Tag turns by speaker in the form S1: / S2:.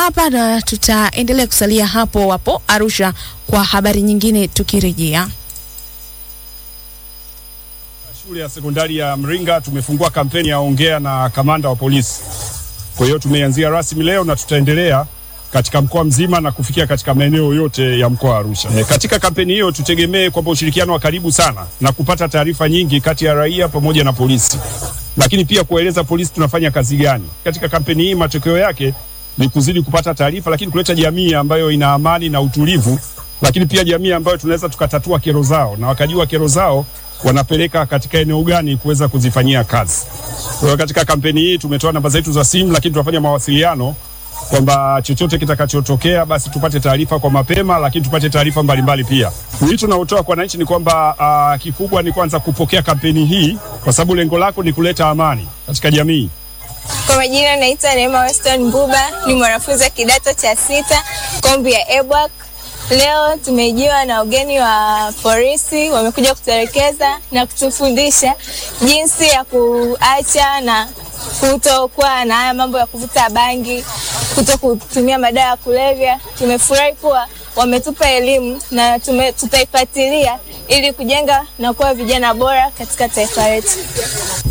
S1: hapa na tutaendelea kusalia hapo hapo Arusha kwa habari nyingine tukirejea.
S2: Shule ya sekondari ya Mringa tumefungua kampeni ya ongea na kamanda wa polisi. Kwa hiyo tumeanzia rasmi leo na tutaendelea katika mkoa mzima na kufikia katika maeneo yote ya mkoa wa Arusha. E, katika kampeni hiyo tutegemee kwamba ushirikiano wa karibu sana na kupata taarifa nyingi kati ya raia pamoja na polisi, lakini pia kueleza polisi tunafanya kazi gani katika kampeni hii. Matokeo yake ni kuzidi kupata taarifa, lakini kuleta jamii ambayo ina amani na utulivu, lakini pia jamii ambayo tunaweza tukatatua kero zao na wakajua kero zao wanapeleka katika eneo gani kuweza kuzifanyia kazi. Kwa hiyo katika kampeni hii tumetoa namba zetu za simu, lakini tunafanya mawasiliano kwamba chochote kitakachotokea basi tupate taarifa kwa mapema, lakini tupate taarifa mbalimbali pia. Wito naotoa kwa wananchi ni kwamba uh, kikubwa ni kwanza kupokea kampeni hii, kwa sababu lengo lako ni kuleta amani katika jamii.
S3: Kwa majina naitwa Neema Weston Mbuba, ni mwanafunzi wa kidato cha sita kombi ya EBWAC. Leo tumejiwa na ugeni wa polisi, wamekuja kutuelekeza na kutufundisha jinsi ya kuacha na kutokuwa na haya mambo ya kuvuta bangi, kuto kutumia madawa ya kulevya. Tumefurahi kuwa wametupa elimu na tume, tutaifuatilia ili kujenga na kuwa vijana bora katika taifa letu.